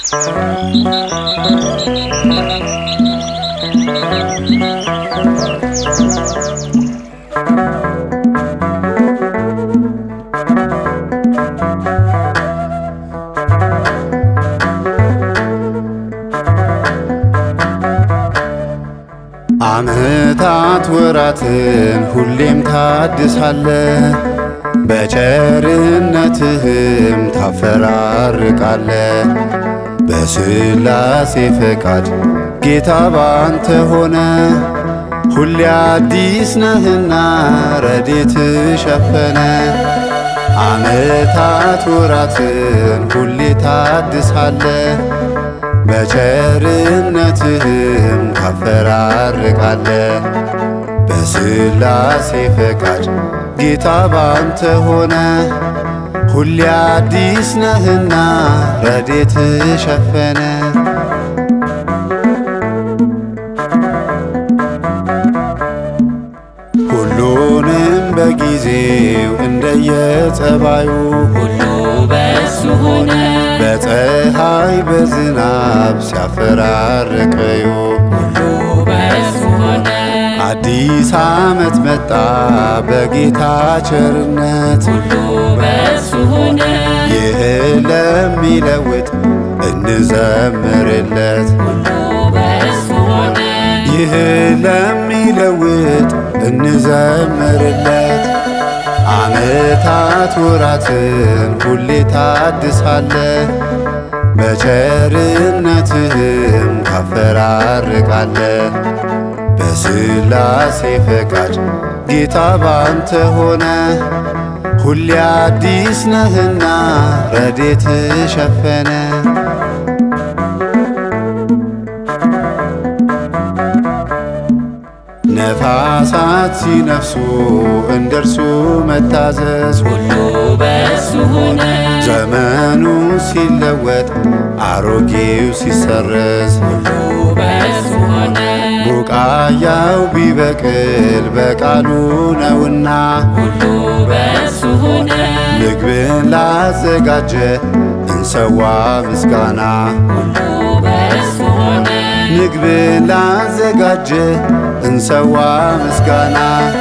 ዓመታት ወራትን ሁሌም ታድሳለ በቸርነትህም ታፈራርቃለ በስላሴ ፈቃድ ጌታ ባንተ ሆነ ሁሌ አዲስ ነህና ረዴት ሸፈነ ዓመታት ወራትን ሁሌ ታድሳለ በቸርነትህም ታፈራርቃለ በስላሴ ፈቃድ ጌታ ባንተ ሆነ ሁሌ አዲስ ነህና ረዴት ሸፈነ ሁሉንም በጊዜው እንደየጸባዩ ሁሉ በእሱ ሆነ በፀሐይ በዝናብ ሲያፈራርቀዩ ሁሉ በእሱ ሆነ አዲስ ዓመት መጣ በጌታ ቸርነት ሁሉ በእሱ ሆነ ይህ ለሚለውጥ እንዘምርለት ሁሉ በእሱ ሆነ ይህ ለሚለውጥ እንዘምርለት ዓመታት ወራትን ሁሌ ታድሳለ በቸርነትህም ታፈራርቃለ በስላሴ ፈቃድ ጌታ ባንተ ሆነ ሁሌ አዲስ ነህና ረዴት ሸፈነ ነፋሳት ሲነፍሱ እንደርሱ መታዘዝ ሁሉ በእሱ ሆነ ዘመኑ ሲለወጥ አሮጌው ሲሰረዝ ሁሉ በእሱ ሆነ ቡቃያው ቢበቅል በቃሉ ነውና ሁሉ በእሱ ሆነ ምግብን ላዘጋጀ እንሰዋ ምስጋና ሁሉ በእሱ ሆነ ምግብን ላዘጋጀ እንሰዋ ምስጋና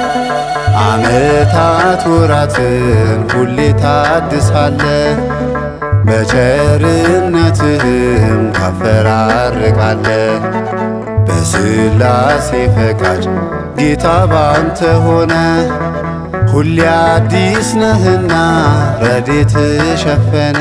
ዓመታት ወራትን ሁሌ ታድሳለ በቸርነትህም ታፈራርቃለ በስላሴ ፈቃድ ጌታ ባንተ ሆነ ሁሌ አዲስ ነህና ረዴት ሸፈነ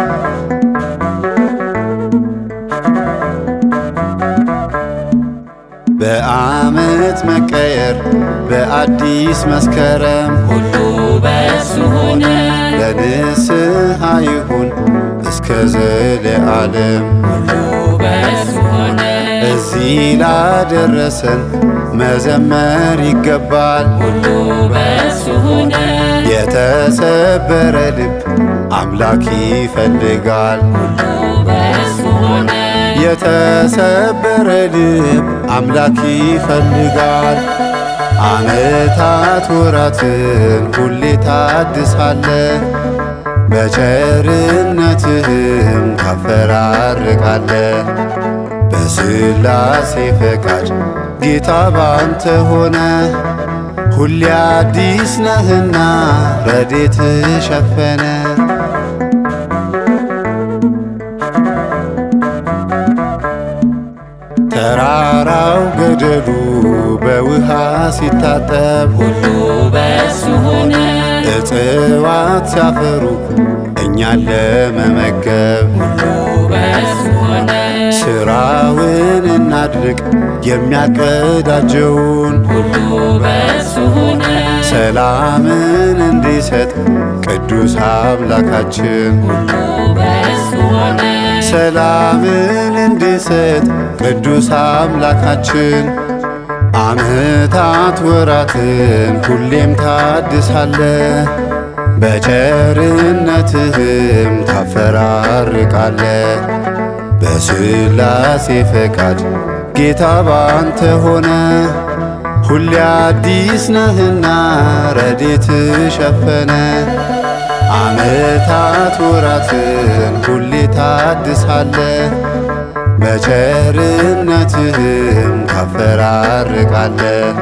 በዓመት መቀየር በአዲስ መስከረም ሁሉ በእሱ ሆነ ለንስሐ ይሁን እስከ ዘለዓለም ሁሉ በእሱ ሆነ እዚህ ላደረሰን መዘመር ይገባል። ሁሉ በእሱ ሆነ የተሰበረ ልብ አምላክ ይፈልጋል። ሁሉ በእሱ ሆነ የተሰበረ ልብ አምላክ ይፈልጋል። ዓመታት ወራትን ሁሌ ታድሳለ በቸርነትህም ታፈራርቃለ በስላሴ ፈቃድ ጌታ ባንተ ሆነ ሁሌ አዲስ ነህና ረዴት ሸፈነ ተራራው ገደሉ በውሃ ሲታጠብ ሁሉ በእሱ ሆነ እጽዋት ሲያፈሩ እኛን ለመመገብ ሁሉ በእሱ ሆነ ስራውን እናድንቅ የሚያቀዳጀውን ሁሉ በእሱ ሆነ ሰላምን እንዲሰጥ ቅዱስ አምላካችን ሁሉ በእሱ ሆነ ሰላምን እንዲሰጥ ቅዱስ አምላካችን ዓመታት ወራትን ሁሌም ታድሳለ በቸርነትህም ታፈራርቃለ በስላሴ ፈቃድ ጌታ ባንተ ሆነ ሁሌ አዲስ ነህና ረዴት ሸፈነ ዓመታት ወራትን ሁሌ ታድሳለ በቸርነትህም ታፈራርቃለ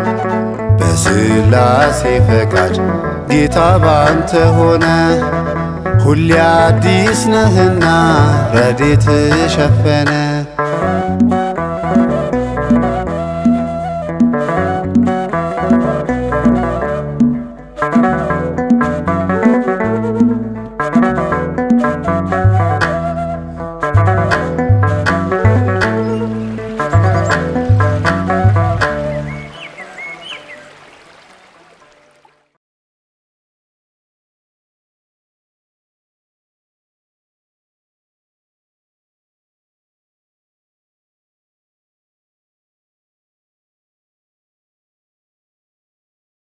በስላሴ ፈቃድ ጌታ ባንተ ሆነ ሁሌ አዲስ ነህና ረዴት ሸፈነ